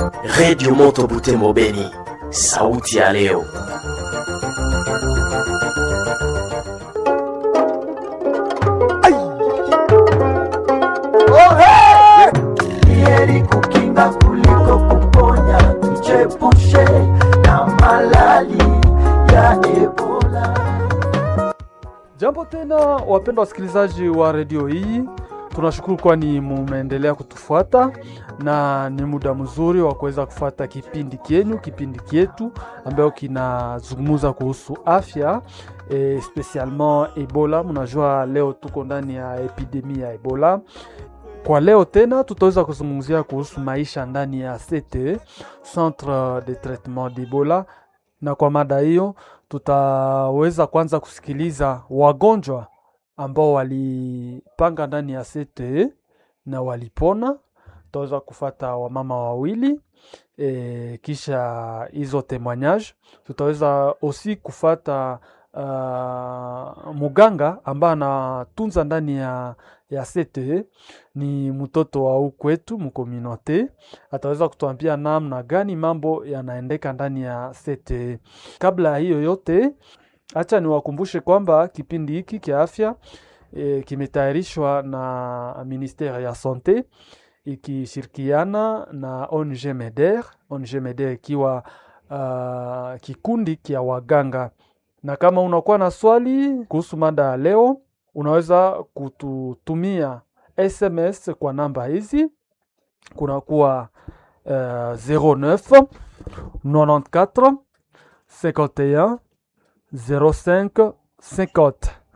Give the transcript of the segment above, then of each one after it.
Redio Moto Butembo Beni, sauti ya leo. heri kukinga kuliko kuponya, tuchepushe na malali ya Ebola. Jambo tena wapendwa wasikilizaji wa redio hii, tunashukuru kwani mumeendelea kutufuata na ni muda mzuri wa kuweza kufuata kipindi kenyu, kipindi kyetu ambayo kinazungumza kuhusu afya e, spesialement Ebola. Mnajua leo tuko ndani ya epidemi ya Ebola. Kwa leo tena tutaweza kuzungumzia kuhusu maisha ndani ya CTE, Centre de Traitement d'Ebola, na kwa mada hiyo tutaweza kwanza kusikiliza wagonjwa ambao walipanga ndani ya CTE na walipona. Tutaweza kufata wamama wawili e, kisha hizo témoignage. Tutaweza osi kufata uh, muganga ambaye anatunza ndani ya, ya CTE ni mtoto wa ukwetu mkominote, ataweza kutuambia namna gani mambo yanaendeka ndani ya CTE. Kabla ya hiyo yote, acha niwakumbushe kwamba kipindi hiki kia afya e, kimetayarishwa na ministere ya sante ikishirikiana na ONG MEDER, ONG MEDER ikiwa uh, kikundi kia waganga. Na kama unakuwa na swali kuhusu mada ya leo, unaweza kututumia SMS kwa namba hizi, kunakuwa uh, 09 94 51 05 50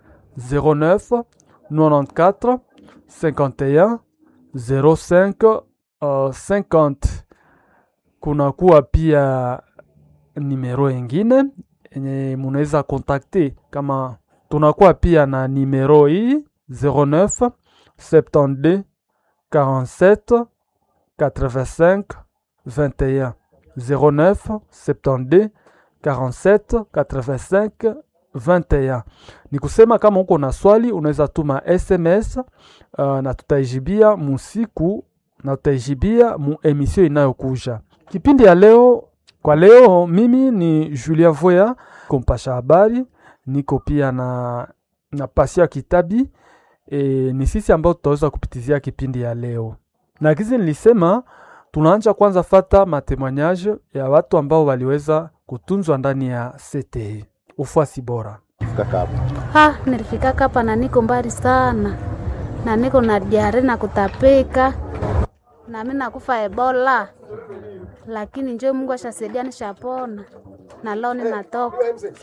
09 94 51 05 uh, 50. Kunakuwa pia nimero ingine yenye munaweza kontakte kama tunakuwa pia na nimero hii 09 72 47 85 21 09 72 47 85 21. Ni kusema kama uko na swali unaweza tuma SMS uh, na tutaijibia musiku na tutaijibia mu emission inayokuja. Kipindi ya leo kwa leo, mimi ni Julien Voya kompasha habari, niko pia na na Pasia Kitabi e, ni sisi ambao tutaweza kupitizia kipindi ya leo, na kizi nilisema tunaanja kwanza fata matemoignage ya watu ambao waliweza kutunzwa ndani ya CTE. Ufuasi bora. Ha, nilifika hapa na niko mbali sana na niko na diare na kutapika na mimi nakufa Ebola, lakini njoo Mungu ashasaidia nishapona na leo ninatoka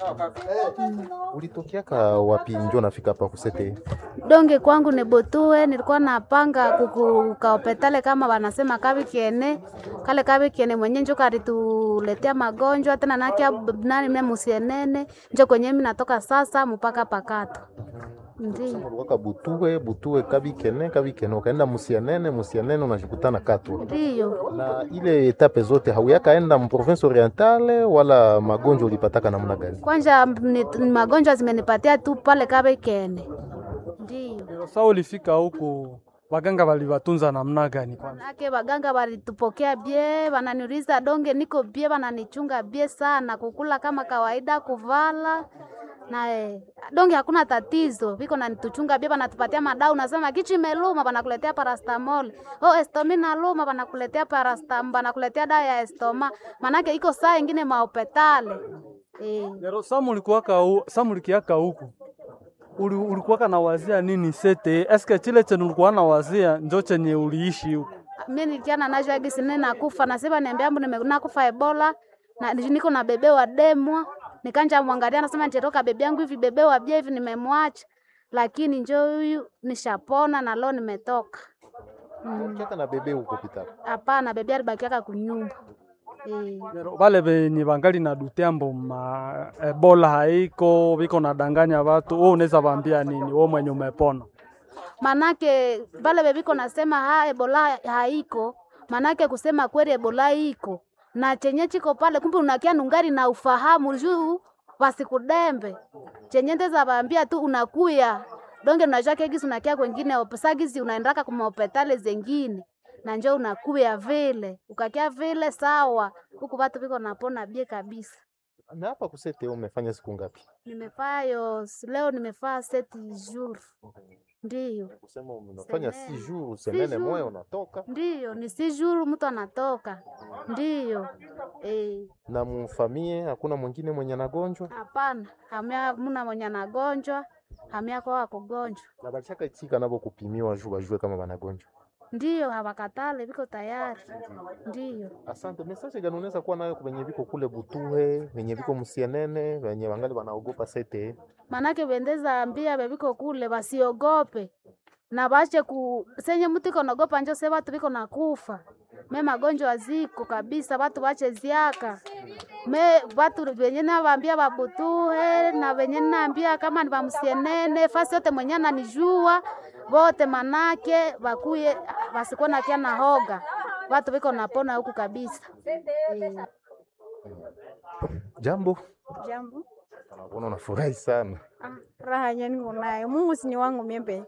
Ulitokiaka wapi njo nafika hapa kusete? donge kwangu nebotue nilikuwa napanga kukaopetale kama wanasema kavi kiene kale kavi kiene mwenye njo karituletea magonjwa tena nakia nani mne musienene njo kwenye mimi natoka sasa mpaka pakato ndio Waka butue butue kabikene kabikene ukaenda musianene musianene unashikutana katwa ndio na ile etape zote hauyakaenda mprovince orientale wala magonjwa ulipataka namna gani? kwanja ni, ni magonjwa zimenipatia tu pale kavi kiene ndio Sasa ulifika huku waganga waliwatunza namna gani kwanza? Manake waganga walitupokea bie, wananiuliza donge niko bie, wananichunga bie sana, kukula kama kawaida, kuvala na eh, donge hakuna tatizo, viko nanituchunga bie, wanatupatia madau, nasema kichwa imeluma, wanakuletea paracetamol. Oh, estomi naluma, wanakuletea parastam, wanakuletea dawa ya estoma, manake iko saa ingine maopetale eh. Lero Samu ulikuwaka hu, Samu ulikiaka huku Uli, ulikuwaka na wazia nini sete? Eske chile chenye ulikuwa na wazia njo chenye uliishi huku? mimi nilikiana nacho agisi nene nakufa nasema niambia mbu nakufa ebola na niko na bebe wa demwa nikanja mwangalia nasema nitatoka bebe yangu hivi bebe wa bia hivi nimemwacha lakini njo huyu nishapona na leo nimetoka Ukiaka na bebe huko pita. hapana bebe alibakiaka kunyumba eh. Lero Vale venye vangali na dutembo ma ebola haiko viko nadanganya watu, wewe unaweza vaambia nini wewe mwenye umepona? manake vale bebiko nasema ha ebola haiko manake kusema kweli ebola iko na chenye chiko pale kumbe unakia nungari na ufahamu juu wasikudembe chenye ndeza vaambia tu unakuya donge unajua kegisi unakia kwengine sagizi unaendaka kuma hospitali zengine na njo unakuya vile ukakia vile sawa huku watu viko napona bie kabisa Na hapa kusete umefanya siku ngapi? nimefaa yo leo nimefaa seti jour ndiyo Kusema unafanya si Semene. jour, semene jour. moya unatoka ndiyo ni si jour mtu anatoka ndiyo eh. na mufamie, hakuna mwingine mwenye anagonjwa Hapana, hamia muna mwenye anagonjwa, hamia kwa wakugonjwa. na balishaka itika nabo kupimiwa juu bajue kama banagonjwa. Ndiyo, hawakatale viko tayari. Ndiyo, Asante. Message gani unaweza kuwa nayo kwenye viko kule Butuhe, venye viko Musienene, venye wangali wanaogopa sete? manake bendeza ambia bebiko kule basiogope na bache ku senye mtu iko naogopa njo se watu viko nakufa me magonjwa ziko kabisa, watu bache ziaka me watu venye navaambia babutuhe na venye naambia kama ni bamusienene fasi yote mwenye ananijua bote manake bakuye basikuwa nakia na hoga watu viko napona huku kabisa eh. Jambo, Jambo. naona unafurahi sana. Ah, raha nyani unayo. Mungu si ni wangu miembe.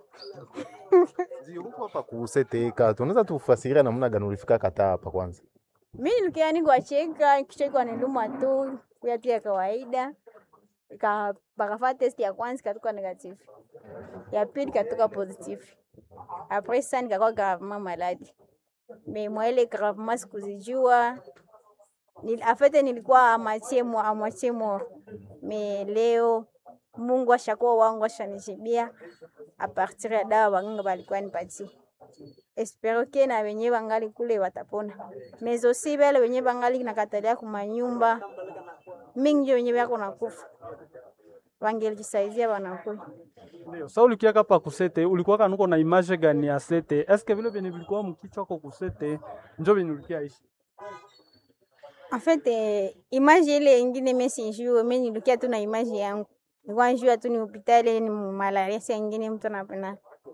Ndio huko hapa ku sete katu. Unaweza tufasiria namna gani ulifika kata hapa kwanza? Mimi nilikia ni kwa cheka, kisha iko niluma tu, kuya tu ya kawaida. Ika bakafanya test ya kwanza ikatoka negative. Ya pili ikatoka positive. Après ça nikakuwa gravement malade. Mais moi ile gravement sikuzijua. Nil, afete nilikuwa amatie mo amatie mo. Mais leo Mungu ashakuwa wangu ashanijibia a partir ya dawa waganga balikuwa nipatie. Espero ke na wenye bangali kule watapona. Mais aussi bale wenye bangali nakatalia kumanyumba mingi ndio wenye bako nakufa. Wangelijisaidia wanakuya. Ndio. Sa ulikiaka pa kusete ulikuwa kanuko na image gani ya sete? Eske vile vyenye vilikuwa mkichwa kwa kusete njo vyenye ulikia ishi? En fait, eh, image ile ingine mimi sijui, mimi nilikia tu na image yangu. Nilikuwa najua tu ni hospitali ni malaria, si ingine mtu anapenda.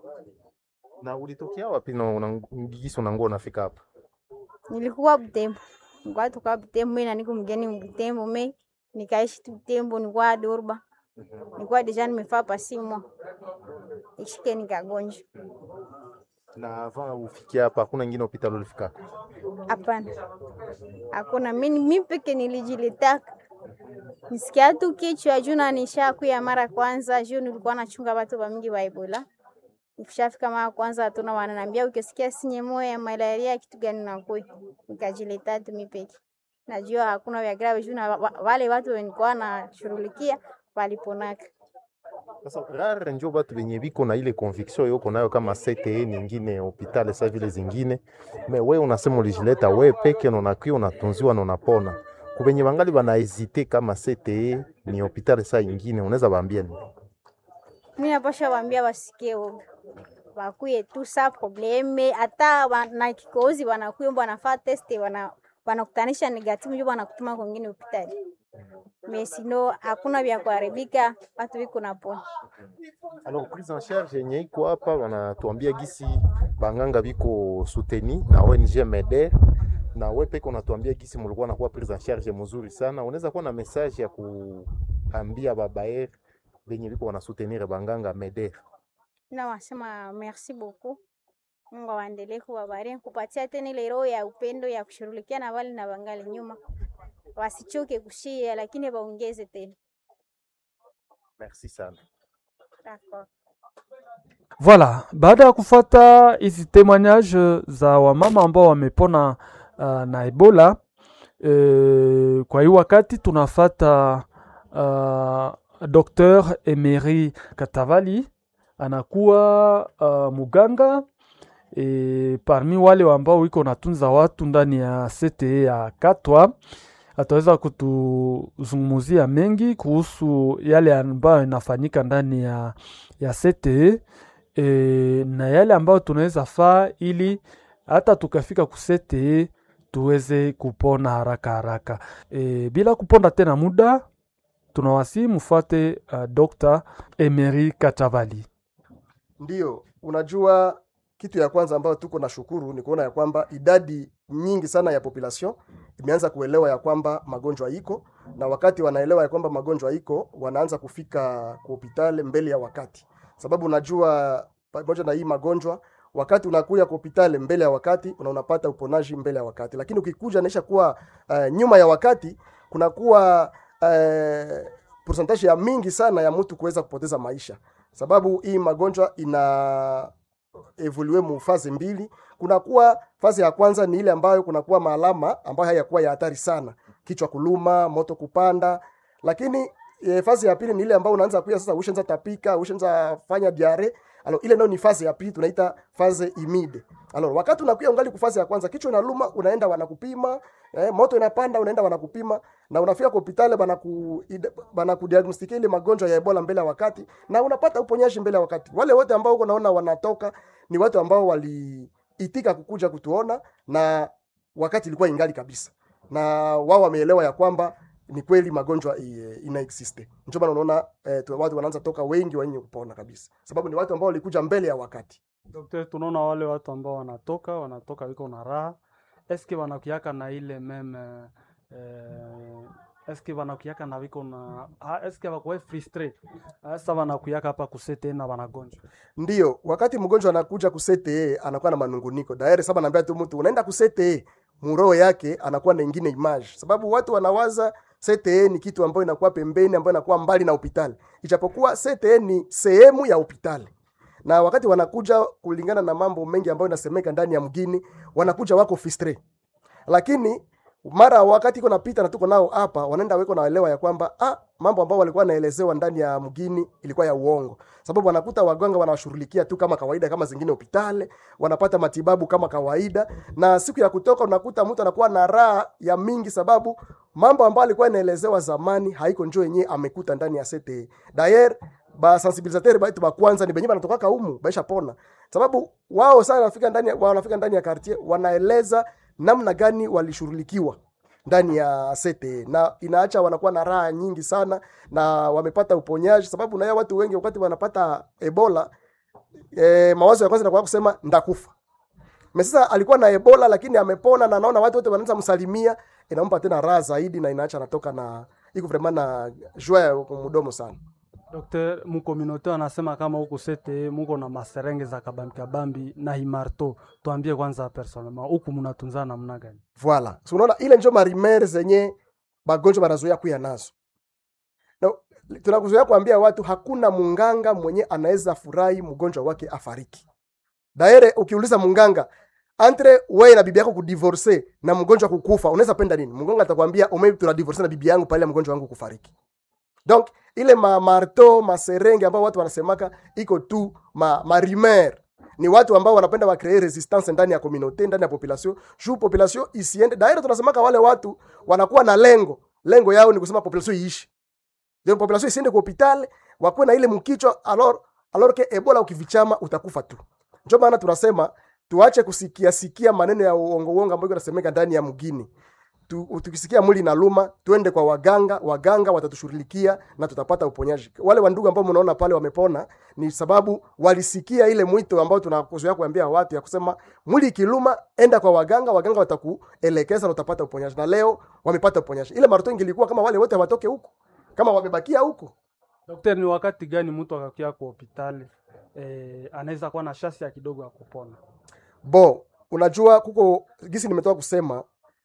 Na ulitokea wapi na unangisi unango unafika hapa? Nilikuwa Butembo. Nilikuwa tuka Butembo, mimi na niko mgeni Butembo, mimi nikaishi tu Butembo, nilikuwa Durba. Nilikuwa deja nimefaa pasi mwa. Ishike nikagonjwa. Na avant ufikia hapa hakuna ingine hospitali ulifika? Hapana, hakuna. Mimi mimi peke nilijilitaka nisikia tu kichwa juu na nishakuya mara kwanza juu nilikuwa nachunga watu wa mingi wa Ebola. Nikishafika mara kwanza hatuna wananiambia ukisikia sinye moyo ya malaria kitu gani nakuya. Nikajileta tu mimi peke. Najua hakuna vya grave juu na wa- wa- wale watu wenikuwa nashughulikia waliponaka. Sasa rare njo batu benye biko na ile conviction yoko nayo kama CTE nyingine hospitali sa vile zingine, me we unasema ulijileta we peke na unakuwa unatunziwa na unapona. Kubenye bangali bana hesite kama CTE ni hospitali sa ingine, unaweza baambia nini? Mimi napasha waambia wasikie woga. Wakuye tu sa probleme hata wa- na kikozi wanakuya mbo wanafaa test wana wanakutanisha negative ndio wanakutuma kwingine hospitali. Mais sino hakuna vya kuharibika, watu wiko napona. Alors prise en charge yenye iko hapa wanatuambia gisi banganga biko souteni na ONG MEDER na we peke unatuambia gisi mulikuwa nakuwa prise en charge mzuri sana. Unaweza kuwa na message ya kuambia babaer benye biko wana soutenir banganga MEDER? Na wasema merci beaucoup. Mungu awaendelee kuwabariki, kupatia tena ile roho ya upendo ya kushughulikia na wale na wangali nyuma. Wasichoke kushia lakini waongeze tena. Merci sana. D'accord. Voilà, baada ya kufata hizi témoignage za wamama ambao wamepona uh, na Ebola e, kwa hii wakati tunafata uh, Dr. Emery Katavali anakuwa uh, muganga e, parmi wale ambao iko natunza watu ndani ya CTE ya Katwa ataweza kutuzungumzia mengi kuhusu yale ambayo inafanyika ndani ya, ya CTE e, na yale ambayo tunaweza faa ili hata tukafika ku CTE tuweze kupona haraka haraka. E, bila kuponda tena muda tunawasi mfuate uh, Dr. Emery Katavali. Ndiyo, unajua kitu ya kwanza ambayo tuko na shukuru ni kuona ya kwamba idadi nyingi sana ya population imeanza kuelewa ya kwamba magonjwa iko, na wakati wanaelewa ya kwamba magonjwa iko, wanaanza kufika kwa hospitali mbele ya wakati, sababu unajua pamoja na hii magonjwa wakati unakuya kwa hospitali mbele ya wakati una unapata uponaji mbele ya wakati, lakini ukikuja naisha kuwa uh, nyuma ya wakati kunakuwa uh, percentage ya mingi sana ya mtu kuweza kupoteza maisha, sababu hii magonjwa ina evolue mu fazi mbili. Kunakuwa fazi ya kwanza ni ile ambayo kunakuwa maalama ambayo hayakuwa ya hatari sana, kichwa kuluma, moto kupanda, lakini e, fazi ya pili ni ile ambayo unaanza kuya sasa, ushaanza tapika, ushaanza fanya diare. Alors ile nayo ni fazi ya pili tunaita faze imide. Alors wakati unakuya ungali kufazi ya kwanza, kichwa inaluma, unaenda wanakupima, eh, moto inapanda, unaenda wanakupima na unafika kwa hospitali banaku banakudiagnostikia ile magonjwa ya Ebola mbele ya wakati na unapata uponyaji mbele ya wakati. Wale wote ambao uko naona wanatoka ni watu ambao waliitika kukuja kutuona na wakati ilikuwa ingali kabisa, na wao wameelewa ya kwamba ni kweli magonjwa i- ina existe. Ndio maana unaona eh, tu- watu wanaanza toka wengi wenye kupona kabisa, sababu ni watu ambao walikuja mbele ya wakati. Daktari, tunaona wale watu ambao wanatoka wanatoka wiko na raha, eske wanakuiaka na ile meme eh, eske wanakuiaka na wiko na ah, eske wakuwe frustre sasa wanakuiaka hapa kusete na wanagonjwa Ndio wakati mgonjwa anakuja kusete anakuwa na manunguniko daire. Sasa naambia tu mtu unaenda kusete, muroho yake anakuwa na ingine image, sababu watu wanawaza CTE ni kitu ambayo inakuwa pembeni, ambayo inakuwa mbali na hospitali, ijapokuwa CTE ni sehemu ya hospitali na wakati wanakuja kulingana na mambo mengi ambayo inasemeka ndani ya mgini, wanakuja wako fistre, lakini mara wakati iko napita na tuko nao hapa, wanaenda weko naelewa ya kwamba ah, mambo ambayo walikuwa naelezewa ndani ya mgini ilikuwa ya uongo, sababu wanakuta waganga wanawashughulikia tu kama kawaida, kama zingine hospitali, wanapata matibabu kama kawaida, na siku ya kutoka unakuta mtu anakuwa na raha ya mingi, sababu mambo ambayo alikuwa inaelezewa zamani haiko njoo yenyewe amekuta ndani ya CTE. Dayer ba sensibilisateur baitu ba kwanza ni benye banatokaka humu baisha pona, sababu wao sana wanafika ndani ya- wanafika ndani ya quartier wanaeleza namna gani walishughulikiwa ndani ya CTE na inaacha wanakuwa na raha nyingi sana na wamepata uponyaji, sababu na watu wengi wakati wanapata Ebola e, mawazo ya kwanza inakuwa kusema ndakufa. Me sasa alikuwa na Ebola lakini amepona na naona watu wote wanaanza msalimia, inampa tena raha zaidi na inaacha anatoka na iko vraiment na joie ya mdomo sana. Dokter, mukominote anasema kama huku sete muko na maserenge za kabambi kabambi na himarto, tuambie kwanza personnellement huku mnatunzana namna gani? Voilà. So unaona ile njo marimere zenye bagonjwa banazoea kuya nazo. Na tunakuzoea kuambia watu hakuna munganga mwenye anaweza furahi mgonjwa wake afariki. Daire ukiuliza munganga entre wewe na bibi yako kudivorce na mgonjwa kukufa, unaweza penda nini? Mganga atakwambia ume tuna divorce na bibi yangu pale mgonjwa wangu kufariki. Donc ile ma marto maserenge ambao watu wanasemaka iko tu ma, ma rumeur ni watu ambao wanapenda wa create resistance ndani ya community ndani ya population juu population isiende daira tunasemaka wale watu wanakuwa na lengo lengo yao ni kusema population iishi ndio population isiende kwa hospitali wakuwe na ile mkichwa alors alors que ebola ukivichama utakufa tu ndio maana tunasema tuache kusikia sikia maneno ya uongo uongo ambayo yanasemeka ndani ya mgini tu, tukisikia mwili inaluma twende kwa waganga, waganga watatushughulikia na tutapata uponyaji. Wale wandugu ambao mnaona pale wamepona ni sababu walisikia ile mwito ambao tunakuzoea kuambia watu ya kusema mwili ikiluma, enda kwa waganga, waganga watakuelekeza na utapata uponyaji, na leo wamepata uponyaji. Ile marathon ingilikuwa kama wale wote hawatoke huko, kama wamebakia huko. Dokter, ni wakati gani mtu akakia kwa hospitali eh, anaweza kuwa na shasi ya kidogo ya kupona? Bo, unajua kuko gisi nimetoka kusema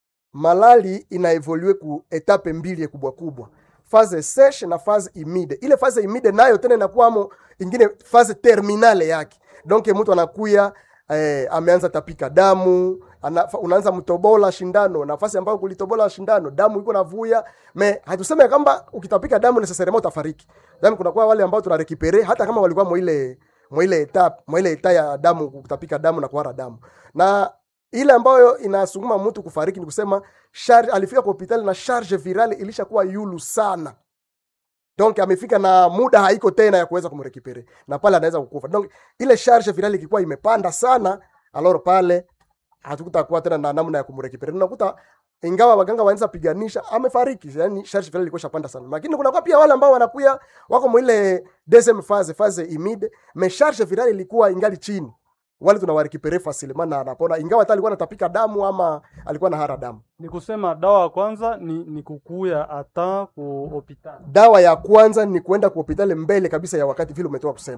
malali inaevolue ku etape mbili kubwa kubwa faze seshe na faze imide ile faze imide nayo tena inakuwamo ingine faze terminale yake donc mtu anakuya eh, ameanza tapika damu ana, fa- unaanza mtobola shindano nafasi ambayo kulitobola shindano damu iko navuya me hatuseme kwamba ukitapika damu necessairement utafariki damu kunakuwa wale ambao tunarekipere hata kama walikuwa mwile mwile eta mwile eta ya damu kutapika damu na kuhara damu na ile ambayo inasukuma mtu kufariki ni kusema charge, alifika kwa hospitali na charge virale ilishakuwa yulu sana donc amefika na muda haiko tena ya kuweza kumrekipere na pale anaweza kukufa donc ile charge virale ikikuwa imepanda sana alor pale hatukutakuwa tena na namna ya kumrekipere unakuta ingawa waganga wanaweza piganisha amefariki yani charge virale ilikuwa shapanda sana lakini kuna pia wale ambao wanakuya wako mwile deuxième phase phase imide mais charge virale ilikuwa ingali chini wale tunawarekipere facilement na anapona ingawa hata alikuwa anatapika damu ama alikuwa na hara damu Ni kusema dawa ya kwanza ni, ni kukuya hata ku hospitali. dawa ya kwanza ni kuenda kwa hospitali mbele kabisa ya wakati vile umetoka kusema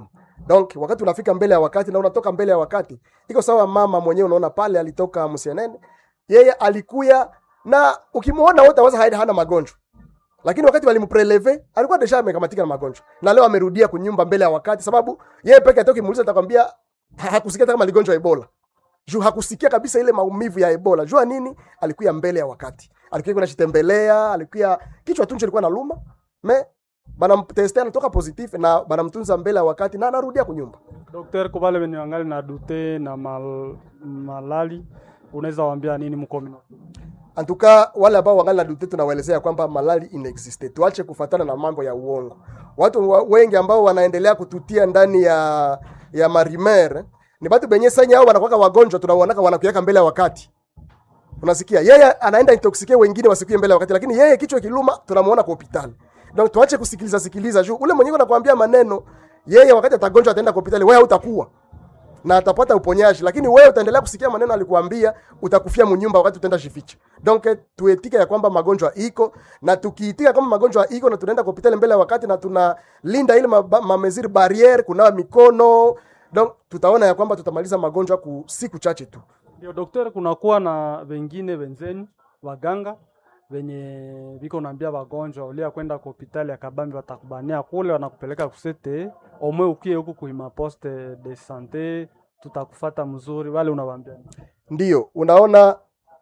donc wakati unafika mbele ya wakati na unatoka mbele ya wakati iko sawa mama mwenyewe unaona pale alitoka msienene yeye alikuya na ukimwona wote aweza haida hana magonjwa lakini wakati walimpreleve alikuwa deja amekamatika na magonjwa na leo amerudia kunyumba mbele ya wakati sababu yeye peke yake ukimuuliza atakwambia ha- hakusikia hata kama ligonjwa ebola juu hakusikia kabisa ile maumivu ya ebola jua nini alikuya mbele ya wakati alikuya kuna chitembelea alikuya kichwa tuncho ilikuwa naluma me banamteste anatoka positif na banamtunza mbele ya wakati na anarudia kunyumba Dokter, kwa wale wenye wangali na dute na mal, malali unaweza waambia nini mkomino? antuka wale ambao wangali na dute tunawaelezea kwamba malali inexiste tuache kufatana na mambo ya uongo watu wa- wengi ambao wanaendelea kututia ndani ya ya marimer ni batu benye sanya hao wanakuwa wagonjwa tunawaonaka wanakuweka mbele ya wakati unasikia yeye anaenda intoxike wengine wasikuye mbele ya wakati lakini yeye kichwa kiluma tunamuona kwa hospitali donc tuache kusikiliza sikiliza juu ule mwenyewe anakuambia maneno yeye wakati atagonjwa ataenda kwa hospitali wewe hautakuwa na atapata uponyaji lakini wewe utaendelea kusikia maneno alikuambia utakufia munyumba wakati utaenda jificha donc eh, tuetike ya kwamba magonjwa iko na tukiitika kama magonjwa iko na tunaenda kwa hospitali mbele ya wakati na tunalinda ile maba- mameziri barriere kunawa mikono donc tutaona ya kwamba tutamaliza magonjwa ku siku chache tu Ndio dokter, kunakuwa na wengine wenzeni waganga wenye viko naambia wagonjwa ulia kwenda kwa hospitali ya Kabambi watakubania kule, wanakupeleka kusete omwe ukie huku kuima poste de sante, tutakufata mzuri. Wale unawaambia nini? ndio unaona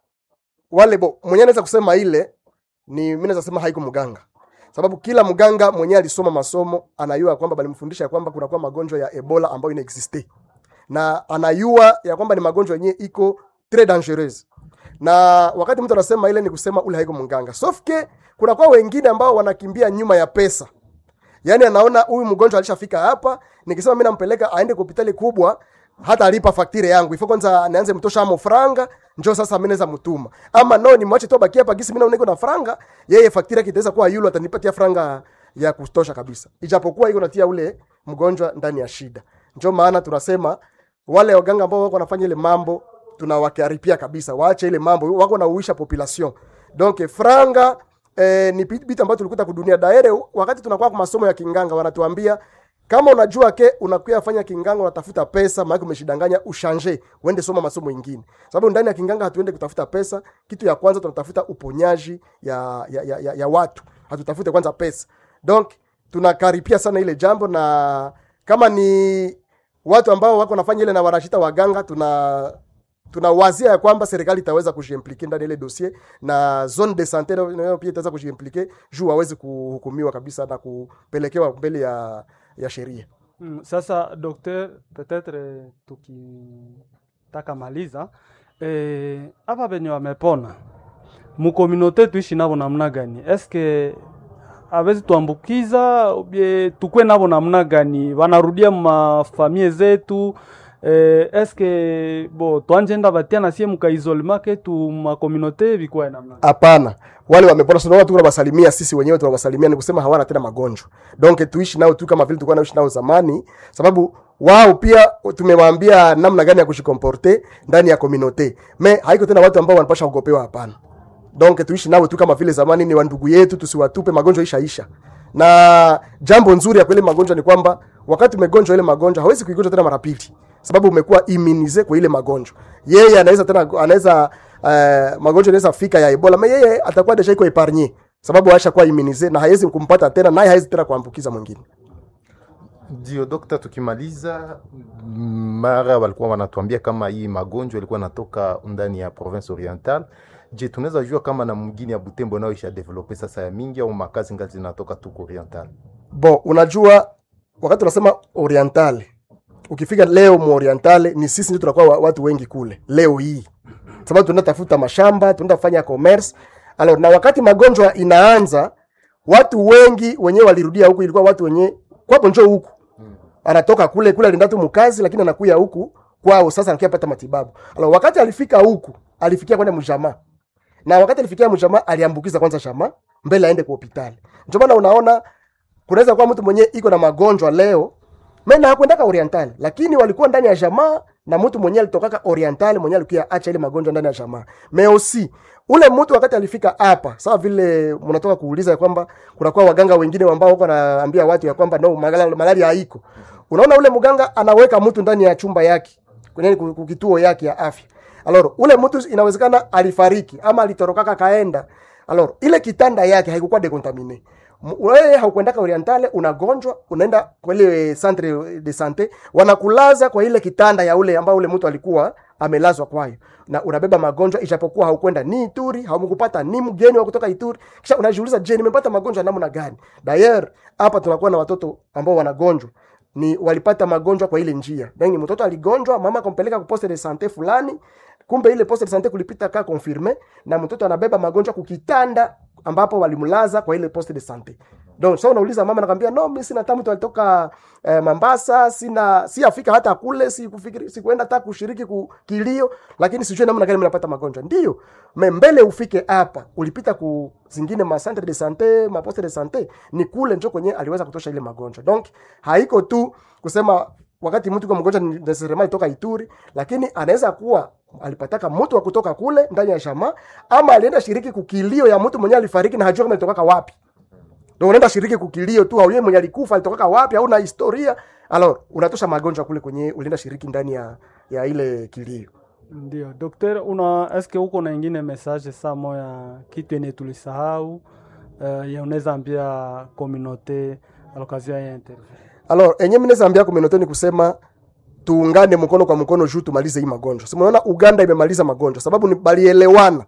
wale bo mwenyewe anaweza kusema ile ni mimi naweza sema haiko mganga sababu kila mganga mwenyewe alisoma masomo anayua kwamba balimfundisha ya kwamba kunakuwa magonjwa ya ebola ambayo inaexiste na anayua ya kwamba ni magonjwa yenyewe iko très dangereuse na wakati mtu anasema ile ni kusema ule haiko mganga sauf que kunakuwa wengine ambao wanakimbia nyuma ya pesa yaani anaona huyu mgonjwa alishafika hapa nikisema mimi nampeleka aende kwa hospitali kubwa hata alipa faktire yangu ifo kwanza nianze mtosha amo franga njoo sasa mimi naweza mtuma ama no ni mwache tu abaki hapa gisi mimi naona niko na franga yeye faktire yake itaweza kuwa yule atanipatia franga ya kutosha kabisa ijapokuwa iko natia ule mgonjwa ndani ya shida ndio maana tunasema wale waganga ambao wako wanafanya ile mambo tunawakaripia kabisa waache ile mambo wako na uisha population donc franga eh, ni bit bit ambayo tulikuta kudunia daere wakati tunakuwa kwa masomo ya kinganga wanatuambia kama unajua ke unakuya fanya kinganga unatafuta pesa maana umeshidanganya ushanje uende soma masomo ingine sababu ndani ya kinganga hatuende kutafuta pesa kitu ya kwanza tunatafuta uponyaji ya, ya, ya, ya, ya watu hatutafute kwanza pesa donc tunakaripia sana ile jambo na kama ni watu ambao wako nafanya ile na wanashita waganga tuna tunawazia ya kwamba serikali itaweza kujiimplike ndani ya ile dossier na zone de sante nayo nayo pia itaweza kujiimplike juu waweze kuhukumiwa kabisa na kupelekewa mbele ya ya sheria. Mm, sasa docteur, peut-être tukitaka maliza eh, hapa venye wamepona mukominote tuishi navo namna gani? Eske awezi tuambukiza ubie tukwe navo namna gani? Wanarudia mafamie zetu eh, eske bo twanjenda batia nasie mukaisolema ketu makominote vikwae namna gani? Hapana, wale wamepona, tunaona tu tunawasalimia sisi wenyewe, tunawasalimia ni kusema hawana tena magonjwa, donc tuishi nao tu kama vile tulikuwa naishi nao zamani, sababu wao pia tumewaambia namna gani ya kushikomporte ndani ya communauté, me haiko tena watu ambao wanapasha kugopewa, hapana. Donc tuishi nao tu kama vile zamani, ni wandugu yetu, tusiwatupe, magonjwa ishaisha. Na jambo nzuri ya kweli magonjwa ni kwamba wakati umegonjwa ile magonjwa hawezi kuigonjwa tena mara pili, sababu umekuwa immunize kwa ile magonjwa. Yeye anaweza tena anaweza uh, magonjwa inaweza fika ya Ebola, mais yeye atakuwa deja iko epargne sababu ashakuwa immunize na haiwezi kumpata tena, naye haiwezi tena kuambukiza mwingine. Ndio dokta, tukimaliza mara walikuwa wanatuambia kama hii magonjwa ilikuwa natoka ndani ya province oriental. Je, tunaweza jua kama na mwingine ya Butembo nayo isha develope sasa ya mingi au makazi ngali zinatoka tuko oriental? Bon, unajua wakati unasema oriental, ukifika leo mu oriental ni sisi ndio tunakuwa wa- watu wengi kule leo hii, sababu tunatafuta mashamba, tunafanya commerce. Alors, na wakati magonjwa inaanza, watu wengi wenyewe walirudia huku, ilikuwa watu wenye kwapo njoo huku anatoka kule kule alienda tu mkazi, lakini anakuya huku kwao, sasa anakuya pata matibabu. Alors, wakati alifika huku alifikia kwenda mjamaa na wakati alifikia mjamaa aliambukiza kwanza jamaa mbele aende kwa hospitali. Ndio maana unaona kunaweza kuwa mtu mwenyewe iko na magonjwa leo mena hakwendaka oriental, lakini walikuwa ndani ya jamaa na mtu mwenyewe alitokaka oriental mwenyewe alikuwa acha ile magonjwa ndani ya jamaa. Meosi ule mtu wakati alifika hapa, sawa vile mnatoka kuuliza ya kwamba kunakuwa waganga wengine ambao wako wanaambia watu ya kwamba no malaria, malaria haiko. unaona ule mganga anaweka mtu ndani ya chumba yake kwenye ku- ku- kituo yake ya afya alor ule mtu inawezekana alifariki ama alitorokaka kaenda alor ile kitanda yake haikukuwa decontamine M- wewe haukwendaka orientale unagonjwa unaenda kwa ile centre de sante wanakulaza kwa ile kitanda ya ule ambao ule mtu alikuwa amelazwa kwayo na unabeba magonjwa ijapokuwa haukwenda ni Ituri haumkupata ni mgeni wa kutoka Ituri kisha unajiuliza je nimepata magonjwa namna gani dayer hapa tunakuwa na watoto ambao wanagonjwa ni walipata magonjwa kwa ile njia yani mtoto aligonjwa mama akampeleka ku poste de sante fulani kumbe ile poste de sante kulipita ka confirme na mtoto anabeba magonjwa kukitanda ambapo walimlaza kwa ile poste de sante donc so unauliza mama nakwambia no mimi sina tamu alitoka eh, Mombasa sina si afika hata kule si kufikiri si kuenda hata kushiriki ku kilio lakini sijui namna gani mnapata magonjwa ndio me mbele ufike hapa ulipita ku zingine ma centre de sante ma poste de sante ni kule njo kwenye aliweza kutosha ile magonjwa donc haiko tu kusema wakati mtu kwa mgonjwa ni necessarily toka Ituri lakini anaweza kuwa alipataka mtu wa kutoka kule ndani ya shama ama alienda shiriki kukilio ya mtu mwenye alifariki na hajua kama alitoka wapi ndio unaenda shiriki kukilio tu haujui mwenye alikufa alitoka wapi au na historia alors unatosha magonjwa kule kwenye ulienda shiriki ndani ya ya ile kilio Ndio, dokter, una eske uko na ingine message saa moya kitu yenye tulisahau uh, ya unaweza ambia communauté à l'occasion ya interview? alors enye mimi naweza ambia community ni kusema tuungane mkono kwa mkono juu tumalize hii magonjwa. Si unaona Uganda imemaliza magonjwa sababu ni balielewana.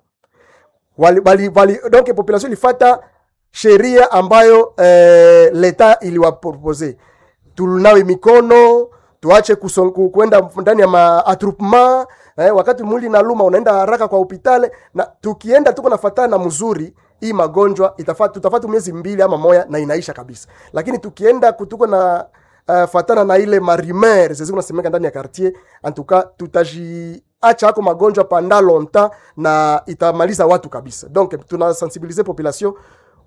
Wali, bali, bali, donc population ilifata sheria ambayo eh, leta iliwapropose. Tunawe mikono, tuache kuson- ku- kwenda ndani ya maatrupement eh, wakati mwili naluma unaenda haraka kwa hospitali na tukienda tuko nafatana na mzuri hii magonjwa itafata tutafata miezi mbili ama moya na inaisha kabisa lakini tukienda kutuko na uh, fatana na ile marimer zezi unasemeka ndani ya quartier antuka tutajiacha hako magonjwa panda longtemps na itamaliza watu kabisa donc tunasensibilize population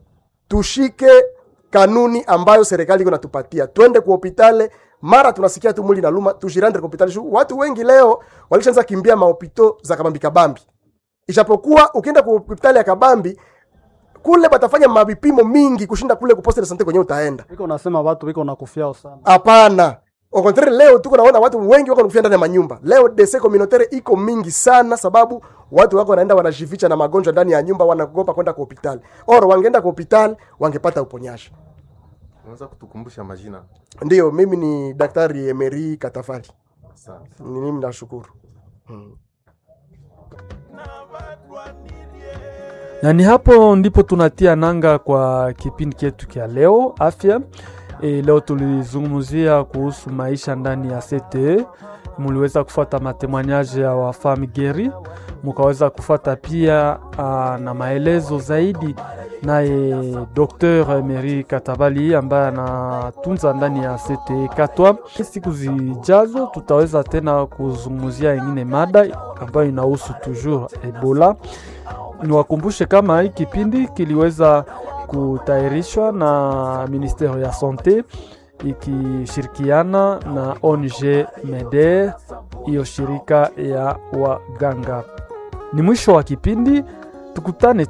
tushike kanuni ambayo serikali iko natupatia twende ku hopitale mara tunasikia tu mwili naluma tujirande ku hopitali Shu- watu wengi leo walishaanza kimbia mahopito za kabambi kabambi ijapokuwa ukienda ku hopitali ya kabambi kule batafanya mavipimo mingi kushinda kule ku poste de sante kwenye utaenda Biko unasema watu biko nakufiao sana. hapana au contraire leo tuko naona watu wengi wako nakufia ndani ya manyumba leo dese communautaire iko mingi sana sababu watu wako wanaenda wanajificha na magonjwa ndani ya nyumba wanaogopa kwenda kwa hospitali or wangeenda kwa hospitali wangepata uponyaji unaweza kutukumbusha majina ndiyo mimi ni daktari emery katafali asante ni mimi nashukuru hmm. na ni hapo ndipo tunatia nanga kwa kipindi chetu kya leo afya e, leo tulizungumzia kuhusu maisha ndani ya CTE muliweza kufuata matemoignage ya wafami geri mukaweza kufuata pia uh, na maelezo zaidi naye Dr Emery Katabali ambaye anatunza ndani ya CTE Katwa. Siku zijazo tutaweza tena kuzungumzia ingine mada ambayo inahusu toujours Ebola niwakumbushe kama hii kipindi kiliweza kutayarishwa na ministero ya sante ikishirikiana na ONG MEDER, hiyo shirika ya waganga. Ni mwisho wa kipindi, tukutane